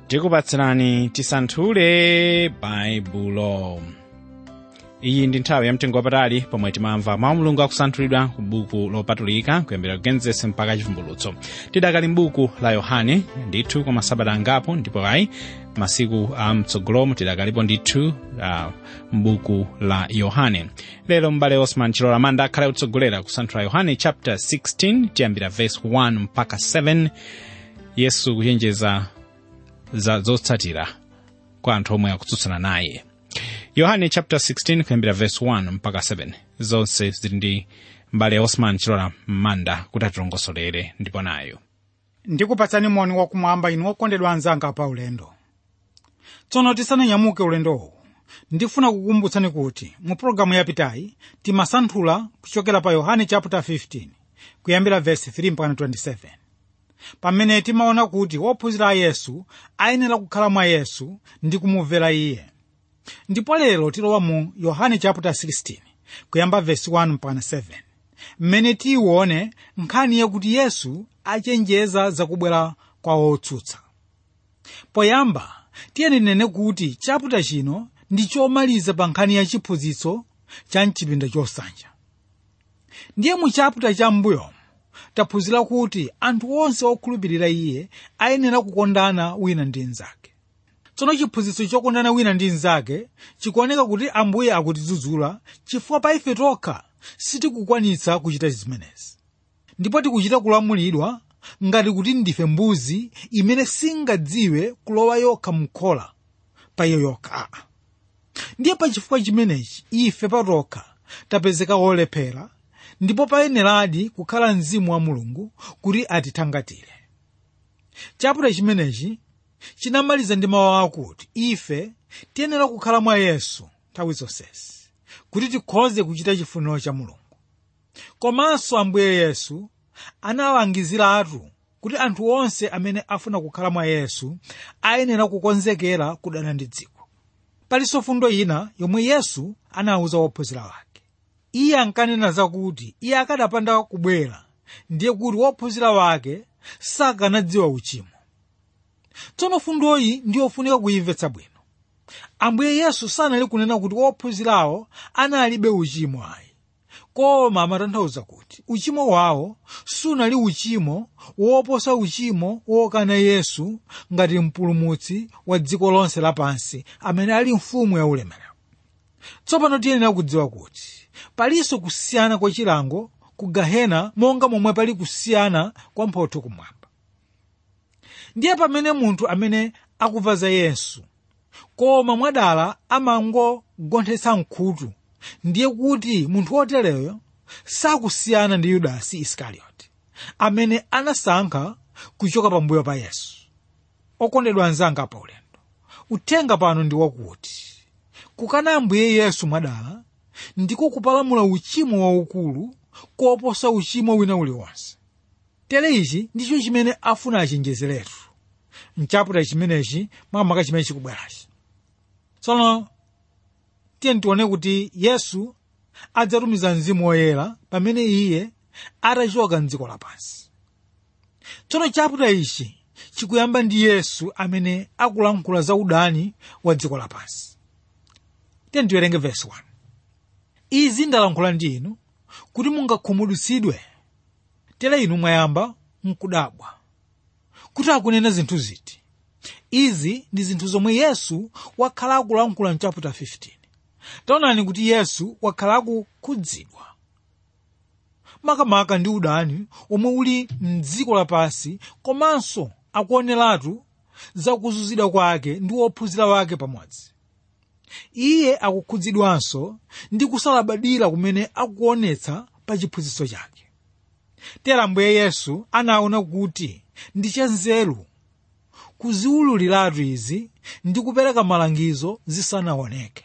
tikupatsirani tisanthule baibulo iyi ndi nthawi yamtengo wapatali pomwe timamva mawu mulungu akusanthulidwa ku buku lopatulika kuyambira kugenesi mpaka chivumbulutso tidakali m'buku la yohane ndithu kwa masabata angapo ndipo ayi masiku a mtsogolomo tidakalipo ndithu uh, m'buku la yohane lero m'bale osman chilola manda akhale kutsogolera kusanthula yohane chapter 16 tiyambira verse 1 mpaka 7 yesu kuchenjeza za zotsatira kwa anthu omwe akutsutsana naye yohane chapter 16 kuyambira verse 1 mpaka 7 zonse zili ndi mbale osman chilola manda kuti atilongosolere ndipo nayo ndikupatsani moni wakumwamba inu okondedwa anzanga pa ulendo tsono tisananyamuke ulendowu ndifuna kukumbutsani kuti mu pologalamu yapitayi timasanthula kuchokera pa yohane chapter 15 kuyambira verse 3 mpaka 27 pamene timaona kuti wophunzira a yesu ayenera kukhala mwa yesu ndi kumumvera iye ndipo lero tilowa mu yohane chapter 16 kuyamba verse 1 mpaka 7 mmene tiyione nkhani yakuti yesu achenjeza zakubwera kwa wotsutsa poyamba tiyeni tinene kuti chaputa chino ndi chomaliza pa nkhani ya chiphunzitso cha mchipinda chosanja ndiye mu chaputa cha m'mbuyomu taphunzira kuti anthu onse okhulupirira iye ayenera kukondana wina ndi mnzake tsono chiphunzitso chokondana wina ndi mnzake chikuoneka kuti ambuye akutidzudzula chifukwa pa ife tokha sitikukwanitsa kuchita zimenezi ndipo tikuchita kulamulidwa ngati kuti ndife mbuzi imene singadziwe kulowa yokha mkhola pa iyo yokha aa ndiye pa chifukwa chimenechi ife patokha tapezeka wolephera ndipo payeneradi kukhala mzimu wa mulungu kuti atithangatire chaputa chimenechi chinamaliza ndi mawu akuti ife tiyenera kukhala mwa yesu nthawi zonsezi kuti tikhoze kuchita chifuniro cha mulungu komanso ambuye yesu analangiziratu kuti anthu onse amene afuna kukhala mwa yesu ayenera kukonzekera kudana ndi dziko palinso fundo ina yomwe yesu anawuza wophunzira wake iye ankanena zakuti iye akadapanda kubwera ndiye kuti wophunzira wake sakanadziwa uchimo tsono fundoyi ndiyofunika kuyimvetsa bwino ambuye yesu sanali kunena kuti wophunzirawo analibe uchimo ayi koma amatanthauza kuti uchimo wawo sunali uchimo woposa uchimo wokana yesu ngati mpulumutsi wa dziko lonse lapansi amene ali mfumu ya ulemerero tsopano tiyenera kudziwa kuti palinso kusiyana kwa chilango ku gahena monga momwe pali kusiyana kwa mphotho kumwamba ndiye pamene munthu amene akumva za yesu koma mwadala amangogonthetsa mkhutu ndiye kuti munthu wotereyo sakusiyana ndi yudasi isikarioti amene anasankha kuchoka pambuyo pa yesu okondedwa anzanga pa ulendo uthenga pano ndi wakuti kukana ambuye yesu mwadala ndiko kupalamula uchimo waukulu koposa uchimo wina uliwonse tere ichi ndicho chimene afuna achenjezeretu mchaputa chimenechi makamaka chimene chikubwerachi tsono tiye tione kuti yesu adzatumiza mzimu woyera pamene iye atachoka mdziko lapansi tsono chaputa ichi chikuyamba ndi yesu amene akulankhula za udani wa dziko lapansi tiye tiwerenge vesi 1 izi ndalankhula ndi inu kuti mungakhumudwitsidwe tere inu mwayamba mkudabwa kuti akunena zinthu ziti izi ndi zinthu zomwe yesu wakhala akulankhula mchaputa 15 taonani kuti yesu wakhala akukhudzidwa makamaka ndi udani omwe uli mdziko lapansi komanso akuoneratu zakuzuzidwa kwake ndi wophunzira wake pamodzi iye akukhudzidwanso ndi kusalabadira kumene akuonetsa pa chiphunzitso chake tera ambuye yesu anaona kuti ndi chanzeru kuziwululiratu izi ndi kupereka malangizo zisanaoneke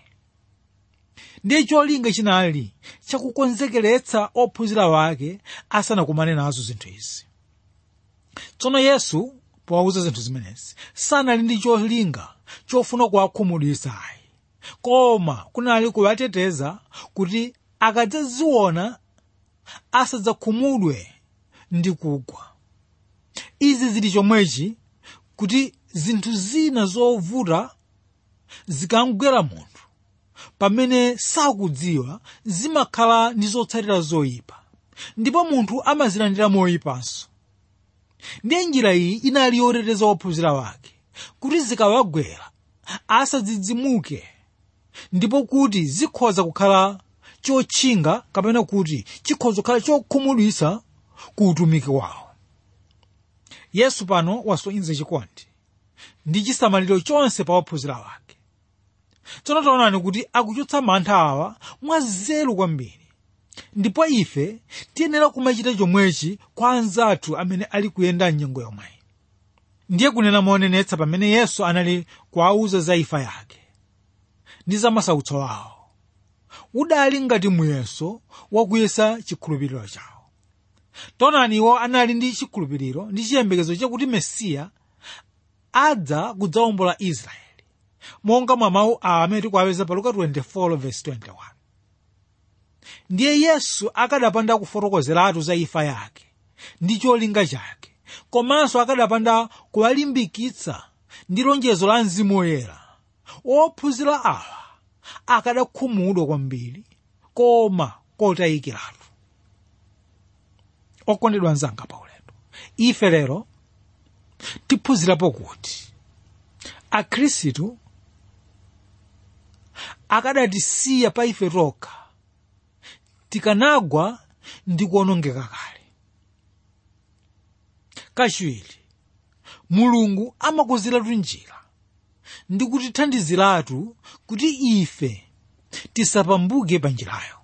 ndiye cholinga chinali chakukonzekeretsa ophunzira wake asanakumane nazo zinthu izi tsono yesu powauza zinthu zimenezi sanali ndi cholinga chofuna kuwakhumudwitsa ayi koma kunali kuwateteza kuti akadzaziona asadzakhumudwe ndi kugwa izi zili chomwechi kuti zinthu zina zovuta zikamgwera munthu pamene sakudziwa zimakhala ndi zotsatira zoyipa ndipo munthu amazilandira moyipanso ndiye njira iyi inali yoteteza ophunzira wake kuti zikawagwera asadzidzimuke ndipo kuti zikhoza kukhala chotchinga kapena kuti chikhoza kukhala chokhumudwitsa ku utumiki wawo yesu pano wasonyeza chikondi ndi chisamaliro chonse pa ophunzira wake tsono taonani kuti akuchotsa mantha awa mwanzeru kwambiri ndipo ife tiyenera kumachita chomwechi kwa anzathu amene ali kuyenda mnyengo yomweyi ndiye kunena moonenetsa pamene yesu anali kuwauza za imfa yake ndi za masautso awo udali ngati muyeso wakuyesa chikhulupiriro chawo taonani iwo anali ndi chikhulupiriro ndi chiyembekezo chakuti mesiya adza kudzawombola israeli monga mwa mawu awa amene tikuwapeza pa luka 24:21 ndiye yesu akadapanda kufotokozeratu za imfa yake ndi cholinga chake komanso akadapanda kuwalimbikitsa ndi lonjezo la mzimu woyera ophunzira awa akadakhumudwa kwambiri koma kotayikiratu okondedwa anzanga pa ulendo ife lero tiphunzirapo kuti akhristu akadatisiya pa ife tokha tikanagwa ndi kuonongeka kale kachiwiri mulungu amakonzeratu njira ndi kutithandiziratu kuti ife tisapambuke pa njirayo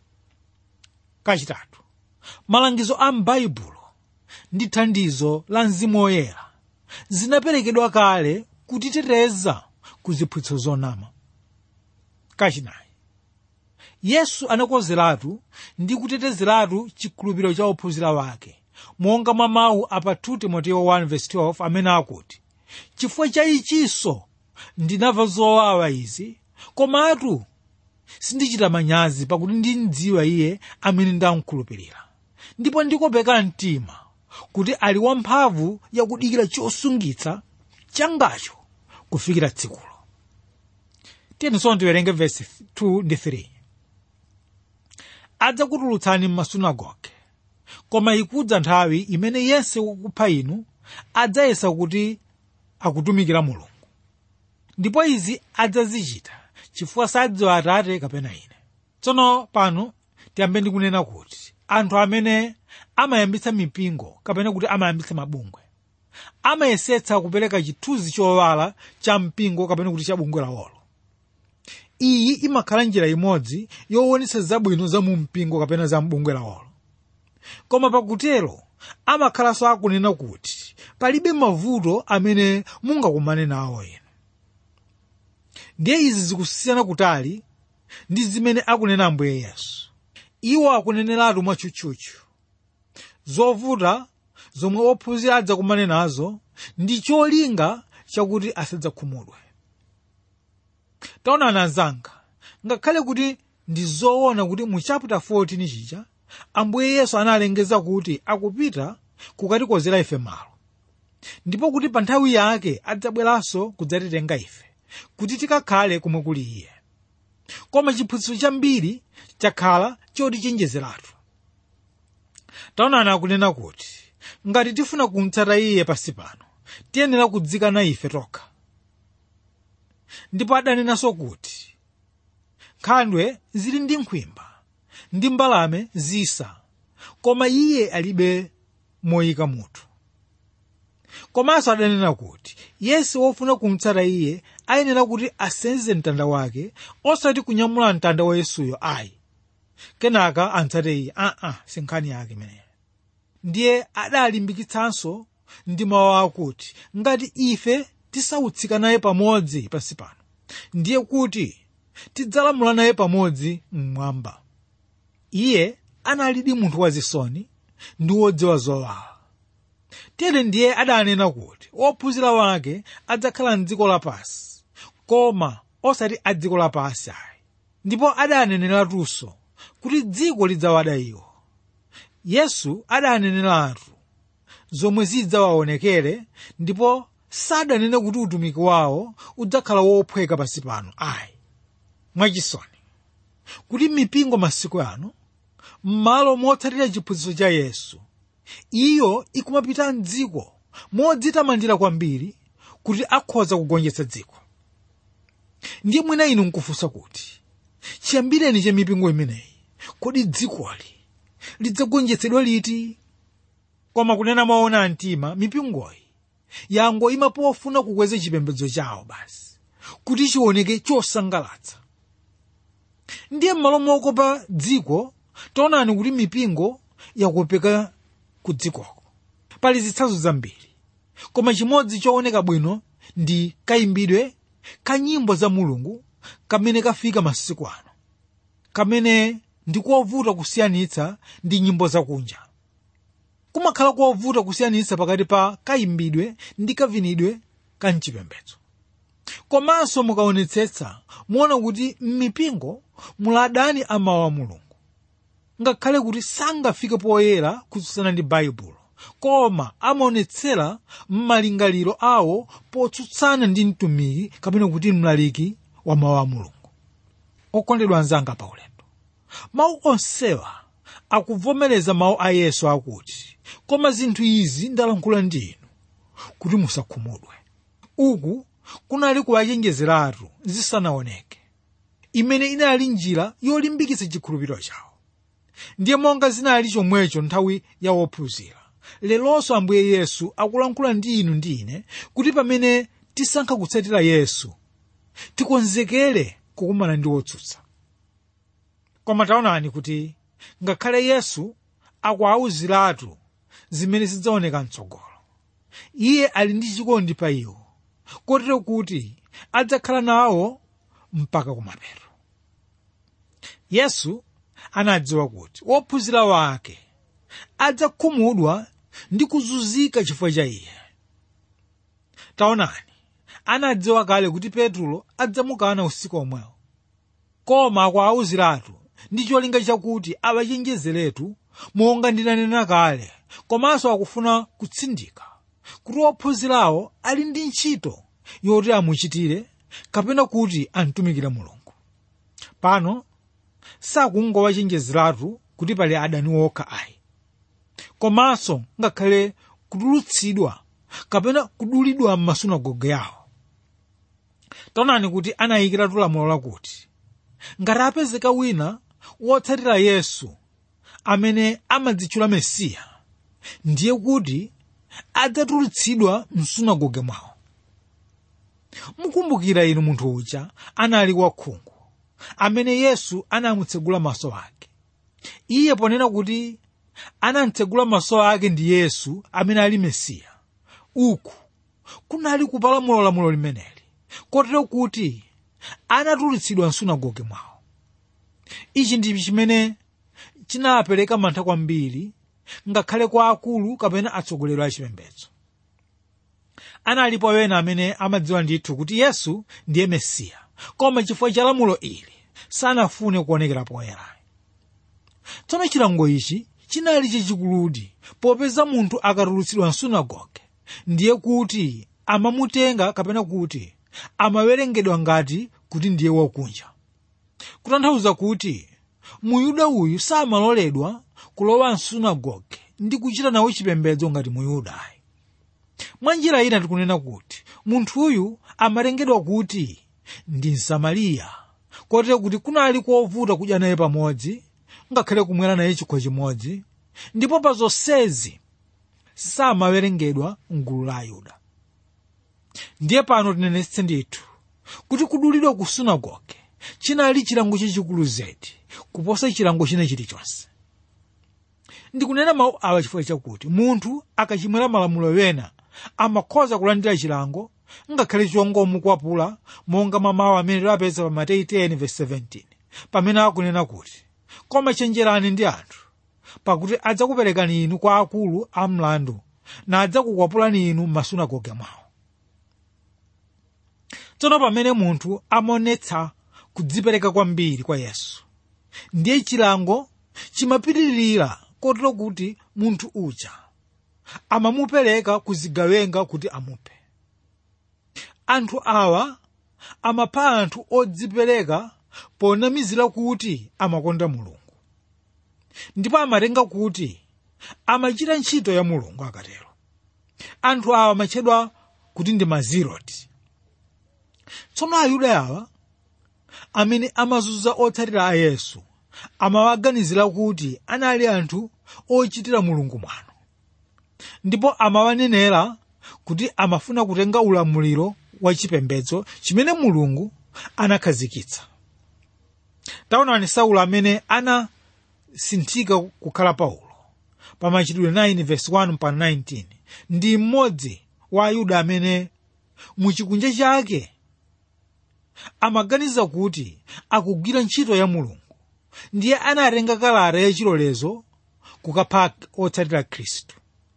kachitatu malangizo a m'baibulo ndi thandizo la mzimu woyera zinaperekedwa kale kutiteteza ku ziphunzitso zonama kachinayi yesu anakonzeratu ndi kutetezeratu chikhulupiriro cha ophunzira wake monga mwa mawu apa 2 timoteyo 1:12 amene akuti chifukwa cha ichinso ndinamva zowawa izi komatu sindichita manyazi pakuti ndimdziwa iye amene ndamkhulupirira ndipo ndikopeka mtima kuti ali wamphamvu yakudikira chosungitsa changacho kufikira tsikulo tiyeni tiwerenge vesi 2 ndi 3 adzakutulutsani m'masunagoge koma ikudza nthawi imene yense wakupha inu adzayesa kuti akutumikira mulungu ndipo izi adzazichita chifukwa sadziwa atate kapena ine tsono pano tiyambe ndi kunena kuti anthu amene amayambitsa mipingo kapena kuti amayambitsa mabungwe amayesetsa kupereka chithunzi chowala cha mpingo kapena kuti cha bungwe lawolo iyi imakhala njira imodzi yoonetsa zabwino za mu mpingo kapena za mbungwe lawolo koma pakutero amakhalanso akunena kuti palibe mavuto amene mungakumane nawo inu ndiye izi zikusiyana kutali ndi zimene akunena ambuye yesu iwo akuneneratu mwatchutchutchu zovuta zomwe ophunzira adzakumane nazo ndi cholinga chakuti asadzakhumudwe taonani anzanga ngakhale kuti ndi zoona kuti mu chapter 14 chija ambuye yesu analengeza kuti akupita kukatikonzera ife malo ndipo kuti pa nthawi yake adzabweranso kudzatitenga ife kuti tikakhale kumwe kuli iye koma chiphunzitso chambiri chakhala chotichenjezeratu taonani akunena kuti ngati tifuna kumtsata iye pasi pano tiyenera kudzikana ife tokha ndipo adanenanso kuti nkhandwe zili ndi nkhwimba ndi mbalame zisa koma iye alibe moyika mutu komanso adanena kuti yesu wofuna kumtsata iye ayenera kuti asenze mtanda wake osati kunyamula mtanda wa yesuyo ayi kenaka amtsate iye aa si nkhani yake imeneyo ndiye adalimbikitsanso ndi mawu akuti ngati ife tisautsika naye pamodzi pansi pano ndiye kuti tidzalamula naye pamodzi mmwamba iye analidi munthu wazisoni ndi wodziwa zowawa tere ndiye adanena kuti ophunzira wake adzakhala mdziko lapansi koma osati a dziko lapansi ayi ndipo adaneneratu kuti dziko lidzawada iwo yesu adaneneratu zomwe zidzawaonekere ndipo sadanene kuti utumiki wawo udzakhala wophweka pansi pano ayi mwachisoni kuti mipingo masiku ano m'malo motsatira chiphunzitso cha yesu iyo ikumapita mdziko modzitamandira kwambiri kuti akhoza kugonjetsa dziko ndiye mwina inu nkufunsa kuti chiyambireni cha mipingo imeneyi kodi dzikoli lidzagonjetsedwa liti koma kunena maona mtima mipingoyi yangoyima pofuna kukweza chipembedzo chawo basi kuti chioneke chosangalatsa ndiye m'malo mokopa dziko taonani kuti mipingo yakopeka ku dzikoko pali zitsanzo zambiri koma chimodzi chooneka bwino ndi kayimbidwe ka nyimbo za mulungu kamene kafika masiku ano kamene ndi kovuta kusiyanitsa ndi nyimbo zakunja kumakhala kovuta kusiyanitsa pakati pa kayimbidwe ndi kavinidwe ka mchipembedzo komanso mukaonetsetsa muona kuti m'mipingo muli adani a mawu a mulungu ngakhale kuti sangafike poyera kutsutsana ndi baibulo koma amaonetsera m'malingaliro awo potsutsana ndi mtumiki kapena kuti mlaliki wa mawu a mulungu okondedwa anzanga paulendo mawu onsewa akuvomereza mawu a yesu akuti koma zinthu izi ndalankhula ndi inu kuti musakhumudwe uku kunali kuwachenjezeratu zisanaoneke imene inali njira yolimbikitsa chikhulupiriro chawo ndiye monga zinali chomwecho nthawi ya wophunzira lelonso ambuye yesu akulankhula ndi inu ndi ine kuti pamene tisankha kutsatira yesu tikonzekere kukumana ndi wotsutsa koma taonani kuti ngakhale yesu akuawuziratu zimene zidzaoneka mtsogolo iye ali ndi chikondi pa iwo kotero kuti adzakhala nawo mpaka kumapeto yesu anadziwa kuti wophunzira wake adzakhumudwa ndi kuzunzika chifukwa cha iye taonani anadziwa kale kuti petulo adzamukana usiku omwewo koma akuawuziratu ndi cholinga chakuti awachenjezeretu monga ndinanena kale komanso akufuna kutsindika kuti wophunzirawo ali ndi ntchito yoti amuchitire kapena kuti amtumikire mulungu pano sakungowachenjezeratu kuti pali adani wokha ayi komanso ngakhale kutulutsidwa kapena kudulidwa m'masunagoge yawo taonani kuti anayikiratu lamulo lakuti ngati apezeka wina wotsatira yesu amene amadzitchula mesiya ndiye kuti adzatulutsidwa msunagoge mwawo mukumbukira inu munthu uja anali wakhungu amene yesu anamutsegula maso ake iye ponena kuti anamutsegula maso ake ndi yesu amene ali mesiya uku kunali kupalamula lamulo limeneli kotero kuti anatulutsidwa msunagoge mwawo ichi ndi chimene chinapereka mantha kwambiri ngakhale kwa akulu kapena atsogoleri a chipembedzo analipo ena amene amadziwa ndithu kuti yesu ndiye mesiya koma chifukwa cha lamulo ili sanafune kuonekera poyera tsono chilango ichi chinali chachikuludi popeza munthu akatulutsidwa msunagoge ndiye kuti amamutenga kapena kuti amawerengedwa ngati kuti ndiye wakunja kutanthauza kuti muyuda uyu samaloledwa kulowa msunagoge ndi kuchita nawo chipembedzo ngati muyudayi mwa njira ina tikunena kuti munthuyu amatengedwa kuti ndi msamariya kotero kuti kunali kovuta kudya naye pamodzi ngakhale kumwera naye chikho chimodzi ndipo pa zonsezi samawerengedwa mgulu la ayuda ndiye pano tinenetse ndithu kuti kudulidwa ku sunagoge chinali chilango chachikulu zedi kuposa chilango china chilichonse ndikunena mawu awa chifukwa chakuti munthu akachimwera malamulo wena amakhoza kulandira chilango ngakhale chongomukwapula monga mamawu amene tiwapeza pa mateyu 10:17 pamene akunena kuti koma chenjerani ndi anthu pakuti adzakuperekani inu kwa akulu a mlandu na adzakukwapulani inu m'masunagoge mwawo tsono pamene munthu amaonetsa kudzipereka kwambiri kwa yesu ndiye chilango chimapitirira kotero kuti munthu uja amamupereka kuzigawenga kuti amuphe anthu awa amapha anthu odzipereka ponamizira kuti amakonda mulungu ndipo amatenga kuti amachita ntchito ya mulungu akatero anthu awa amatchedwa kuti ndi maziroti tsono ayuda awa amene amazunza otsatira a yesu amawaganizira kuti anali anthu ochitira mulungu mwano ndipo amawanenera kuti amafuna kutenga ulamuliro wa chipembedzo chimene mulungu anakhazikitsa taonani saulo amene anasinthika kukhala paulo pa machitidwe 9 verse 1 pa 19 ndi mmodzi wa ayuda amene muchikunja chake amaganiza kuti akugwira ntchito ya mulungu ndiye anatenga kalata yachilolezo kukapha otsatira khristu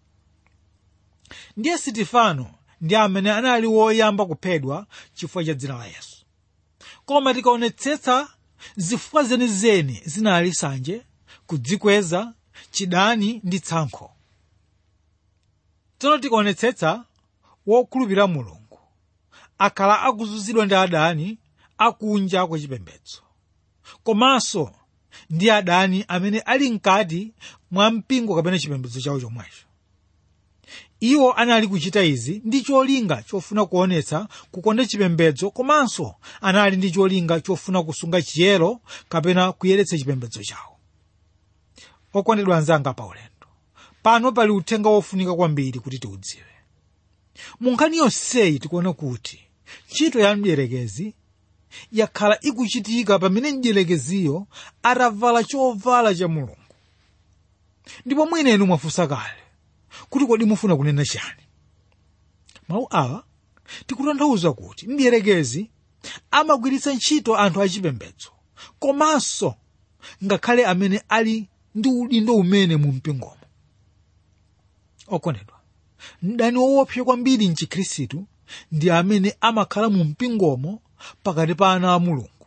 ndiye sitifano ndi amene anali woyamba kuphedwa chifukwa cha dzina la yesu koma tikaonetsetsa zifukwa zenizeni zinali sanje kudzikweza chidani ndi tsankho tsono tikaonetsetsa wokhulupirira mulungu akhala akuzunzidwa ndi adani akunja kwa chipembedzo komanso ndi adani amene ali mkati mwa mpingo kapena chipembedzo chawo chomwecho iwo anali kuchita izi ndi cholinga chofuna kuonetsa kukonda chipembedzo komanso anali ndi cholinga chofuna kusunga chiyero kapena kuyeretsa chipembedzo chawo okondedwa anzanga pa ulendo pano pali uthenga wofunika kwambiri kuti tiudziwe mu nkhani yonseyi tikuona kuti ntchito ya mdierekezi yakhala ikuchitika pamene mdierekeziyo atavala chovala cha mulungu ndipo mwina inu mwafunsa kale kuti kodi mufuna kunena chani mawu awa tikutanthauza kuti mdierekezi amagwiritsa ntchito anthu achipembedzo komanso ngakhale amene ali ndi udindo umene mu mpingomo okondedwa mdani woopsa kwambiri mchikhristu ndi amene amakhala mu mpingomo pakati pa ana a mulungu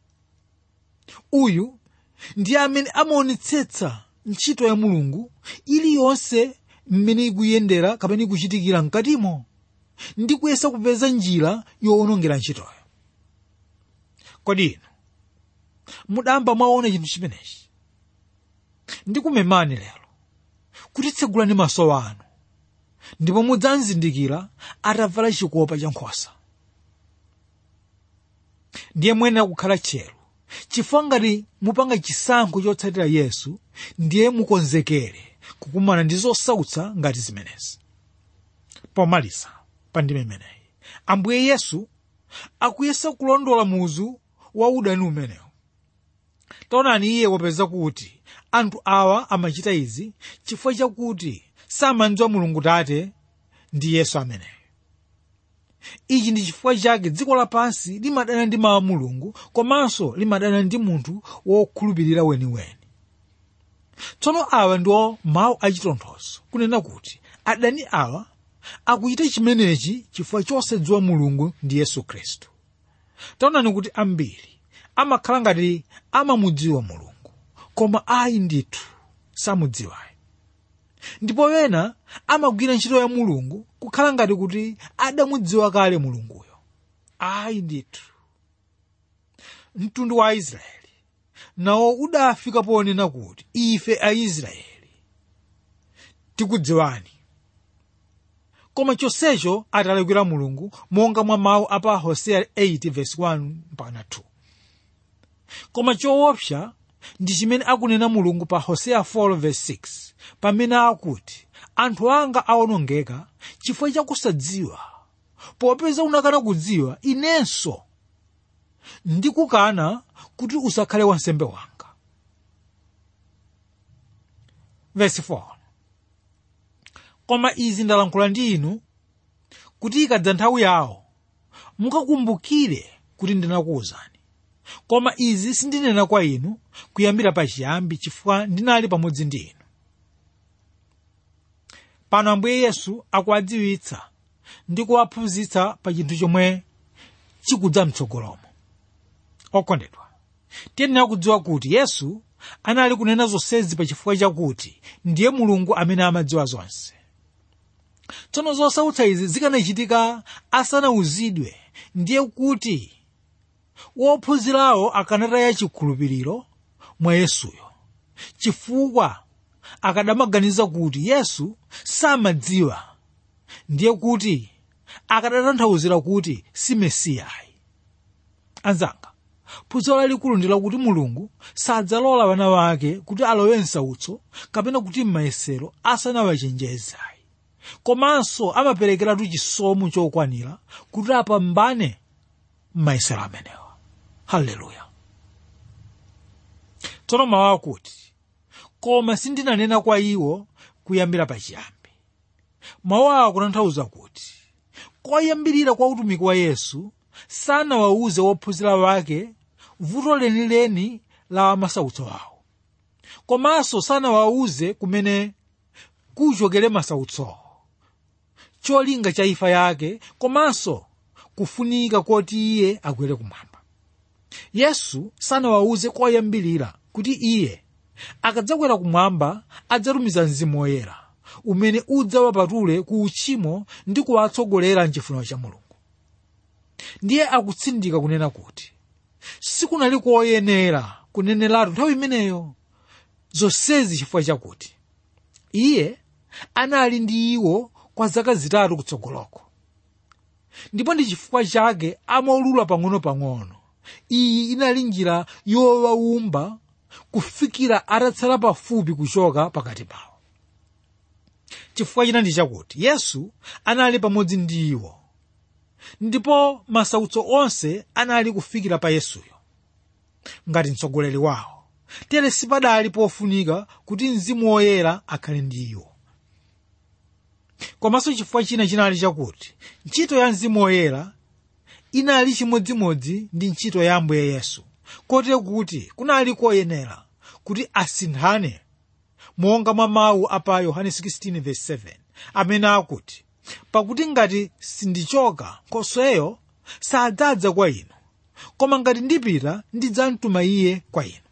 uyu ndiye amene amaonetsetsa ntchito ya mulungu iliyonse mmene ikuyendera kapena ikuchitikira mkatimo ndi kuyesa kupeza njira yowonongera ntchitoyo kodi inu mudamba mwaona chinthu chimenechi ndikumemani lero kuti tsegulani maso anu ndipo mudzamzindikira atavala chikopa cha nkhosa ndiye muyenera kukhala tcheru chifukwa ngati mupanga chisankho chotsatira yesu ndiye mukonzekere kukumana ndi zosautsa ngati zimenezi pomaliza pa ndime imeneyi ambuye yesu akuyesa kulondola muzu wa udani umenewu taonani iye wapeza kuti anthu awa amachita izi chifukwa chakuti samandziwa mulungu tate ndi yesu ameneyo ichi ndi chifukwa chake dziko lapansi limadana ndi mawu a mulungu komanso limadana ndi munthu wokhulupirira weniweni tsono awa ndiwo mawu achitonthozo kunena kuti adani awa akuchita chimenechi chifukwa chosadziwa mulungu ndi yesu khristu taonani kuti ambiri amakhala ngati amamudziwa mulungu koma ayi ndithu samudziwayi ndipo ena amagwira ntchito ya mulungu kukhala ngati kuti adamudziwa kale mulunguyo ayi ndithu mtundu wa aisraeli nawo udafika ponena kuti ife aisraeli tikudziwani koma chonsecho atalakwira mulungu monga mwa mawu a pa hoseya 8 verse 1 mpaka 2 koma choopsa ndi chimene akunena mulungu pa hoseya 4 verse 6 pamene akuti anthu anga awonongeka chifukwa chakusadziwa popeza unakana kudziwa inenso ndikukana kuti usakhale wansembe wanga verse 4 koma izi ndalankhula ndi inu kuti ikadza nthawi yawo mukakumbukire kuti ndinakuwuzani koma izi sindinena kwa inu kuyambira pachiyambi chifukwa ndinali pamodzi ndi inu pano ambuye yesu akuwadziwitsa ndi kuwaphunzitsa pa chinthu chomwe chikudza mtsogolomo okondedwa tiyenera kudziwa kuti yesu anali kunena zonsezi pa chifukwa chakuti ndiye mulungu amene amadziwa zonse tsono zosautsa izi zikanachitika asanawuzidwe ndiye kuti wophunzirawo akanataya chikhulupiriro mwa yesuyo chifukwa akadamaganiza kuti yesu samadziwa ndiye kuti akadatanthauzira kuti si mesiyayi anzanga phunziro lalikulu ndi lakuti mulungu sadzalola vana vake kuti alowe msautso kapena kuti m'mayesero asanawachenjezayi komanso amaperekeratu chisomo chokwanira kuti apambane m'mayesero amenewa haleluya tsono mawu akuti koma sindinanena kwa iwo kuyambira pachiyambi mawu awa akutanthauza kuti koyambirira kwa utumiki wa yesu sanawawuze wophunzira wake vuto lenileni la masautso awo komanso sanawawuze kumene kuchokere masautsowo cholinga cha imfa yake komanso kufunika koti iye akwere kumwamba yesu sanawawuze koyambirira kuti iye akadzakwera kumwamba adzatumiza mzimu woyera umene udzawapatule ku uchimo ndi kuwatsogolera mchifuniro cha mulungu ndiye akutsindika kunena kuti sikunali koyenera kuneneratu nthawi imeneyo zonsezi chifukwa chakuti iye anali ndi iwo kwa zaka zitatu kutsogoloko ndipo ndi chifukwa chake amaulula pang'ono-pang'ono iyi inali njira yowawumba kufikira atatsala pafupi kuchoka pakati pawo chifukwa china ndi chakuti yesu anali pamodzi ndi iwo ndipo masautso onse anali kufikira pa yesuyo ngati mtsogoleri wawo tere sipadali pofunika kuti mzimu woyera akhale ndi iwo komanso chifukwa china chinali chakuti ntchito ya mzimu woyera inali chimodzimodzi ndi ntchito ya ambuye yesu kotero kuti kunali koyenera kuti asinthane monga mwa mawu a pa yohane 16:7 amene akuti pakuti ngati sindichoka nkhosweyo sadzadza kwa inu koma ngati ndipita ndidzamtuma iye kwa inu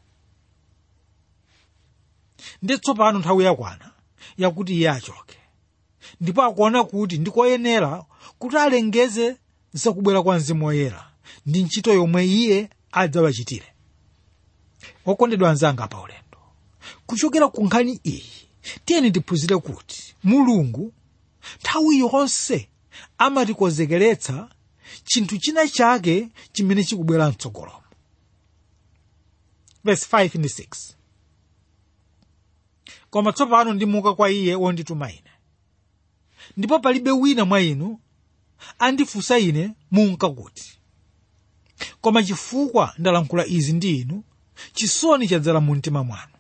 ndi tsopano nthawi yakwana yakuti iye achoke ndipo akuona kuti ndikoyenera kuti alengeze zakubwera kwa mzimu woyera ndi ntchito yomwe iye adzawachitire okondedwa anzanga pa ulendo kuchokera ku nkhani iyi tiyeni tiphunzire kuti mulungu nthawi yonse amatikonzekeretsa chinthu china chake chimene chikubwera mtsogolomo verse 5 ndi 6 koma tsopano ndimuka kwa iye wondituma ine ndipo palibe wina mwa inu andifunsa ine munka kuti koma chifukwa ndalankhula izi ndi inu chisoni chadzala mu mtima mwanu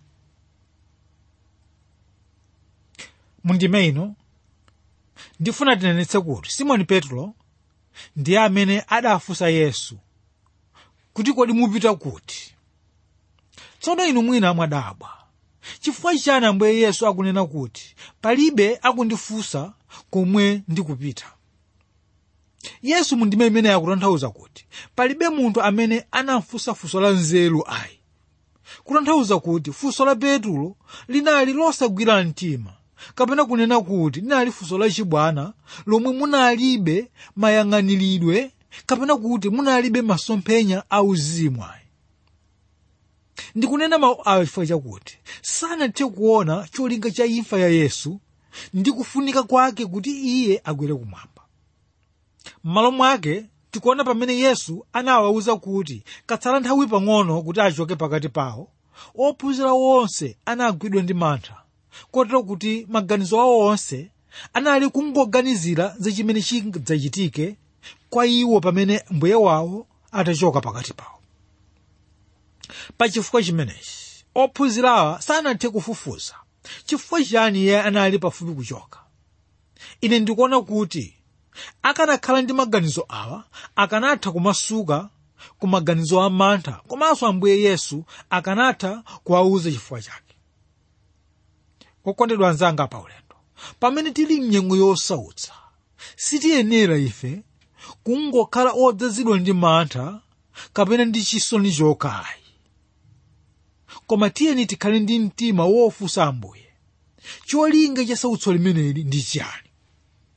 mundime ino ndifuna tinenetse kuti simoni petro ndiye amene adafunsa yesu kuti kodi mupita kuti tsono inu mwina mwadabwa chifukwa chani ambuye yesu akunena kuti palibe akundifunsa komwe ndikupita yesu mundime imene akutanthauza kuti palibe munthu amene anamfunsa funso la nzeru ayi kutanthauza kuti funso la petro linali losagwira mtima kapena kunena kuti linali funso lachibwana lomwe munalibe mayang'aniridwe kapena kuti munalibe masomphenya auzimu ayi ndikunena mawu awa chifukwa chakuti sanathe kuona cholinga cha imfa ya yesu ndi kufunika kwake kuti iye akwere kumwamba m'malo mwake tikuona pamene yesu anawawuza kuti katsala nthawi pang'ono kuti achoke pakati pawo ophunzira onse anagwidwa ndi mantha kotero kuti maganizo awo onse anali kungoganizira za chimene chidzachitike kwa iwo pamene mbuye wawo atachoka pakati pawo pachifukwa chimenechi ophunzirawa sanathe kufufuza chifukwa chani iye anali pafupi kuchoka ine ndikuona kuti akanakhala ndi maganizo awa akanatha kumasuka ku maganizo a mantha komanso ambuye yesu akanatha kuwawuza chifukwa chake okondedwa anzanga pa ulendo pamene tili mnyengo yosautsa sitiyenera ife kungokhala odzazidwa ndi mantha kapena ndi chisoni chokayi koma tiyeni tikhale ndi mtima wofunsa ambuye cholinga cha sautso limeneli ndi chiyani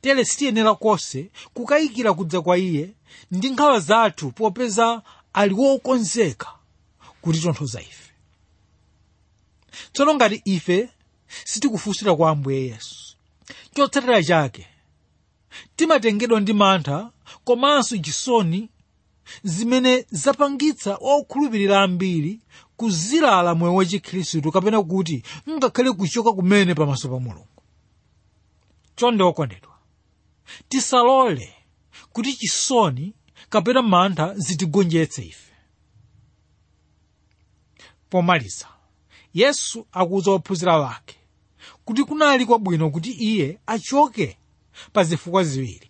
tere sitiyenera konse kukayikira kudza kwa iye ndi nkhawa zathu popeza ali wokonzeka kutitonthoza ife tsono ngati ife sitikufunsira kwa ambuye yesu chotsatira chake timatengedwa ndi mantha komanso chisoni zimene zapangitsa okhulupirira ambiri kuzilala moyo wachikhristu kapena kuti ngakhale kuchoka kumene pamaso pa mulungu chonde okondedwa tisalole kuti chisoni kapena mantha zitigonjetse ife pomaliza yesu akuwuza ophunzira wake kuti kunali kwabwino kuti iye achoke pa zifukwa ziwiri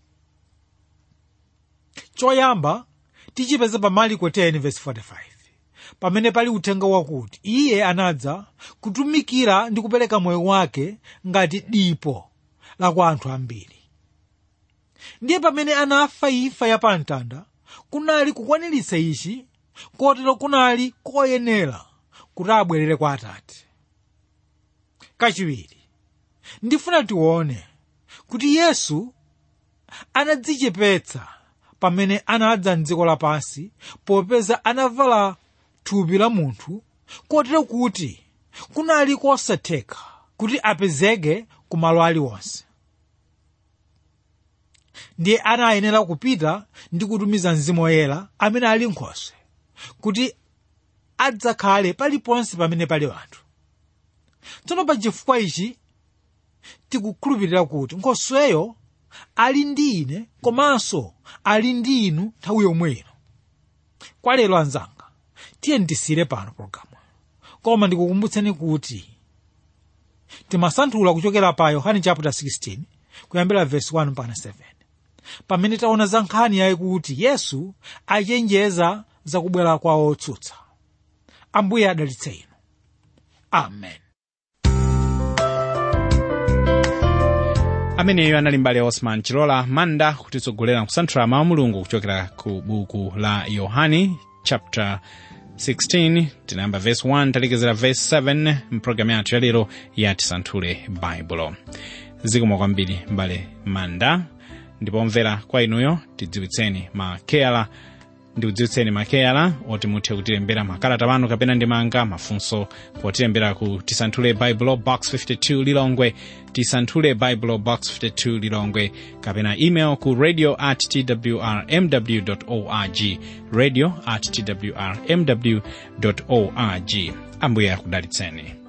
choyamba tichipeza pa mariko 10:45 pamene pali uthenga wakuti iye anadza kutumikira ndi kupereka moyo wake ngati dipo la kwa anthu ambiri ndiye pamene anafa imfa ya pamtanda kunali kukwaniritsa ichi kotero kunali koyenera kuti abwerere kwa atate kachiwiri ndifuna tione kuti yesu anadzichepetsa pamene anadza mdziko lapansi popeza anavala thupi la munthu kotero kuti kunali kosatheka kuti apezeke ku malo aliwonse ndiye anayenera kupita ndi kutumiza mzimu woyera amene ali nkhoswe kuti adzakhale paliponse pamene pali anthu tsono pa chifukwa ichi tikukhulupirira kuti nkhosweyo ali ndi ine komanso ali ndi inu nthawi yomweyo kwa lero anzanga tiye ndisire pano pologalamu koma ndikukumbutseni kuti timasanthula kuchokera pa yohane chapter 16 kuyambira verse 1 mpaka 7 pamene taona za nkhani yakuti yesu achenjeza zakubwera kwa otsutsa ambuye adalitse inu amen ameneyo anali mbale osman chilola manda kutitsogolera kusanthula mawu mulungu kuchokera ku buku la yohani chapter 16 tinayamba verse 1 talekezera verse 7 mpulogalamu yathu yalero ya tisanthule baibulo zikomo kwambiri mbale manda ndipo mvera kwa inuyo tidziwitseni makeyala ndikudziwitseni makeyala oti muthe kutilembera makalata pano kapena ndimanga mafunso potilembera ku tisanthule bible box 52 lilongwe tisanthule bible box 52 lilongwe kapena email ku radio at twrmw org radio at twrmw org ambuye akudalitseni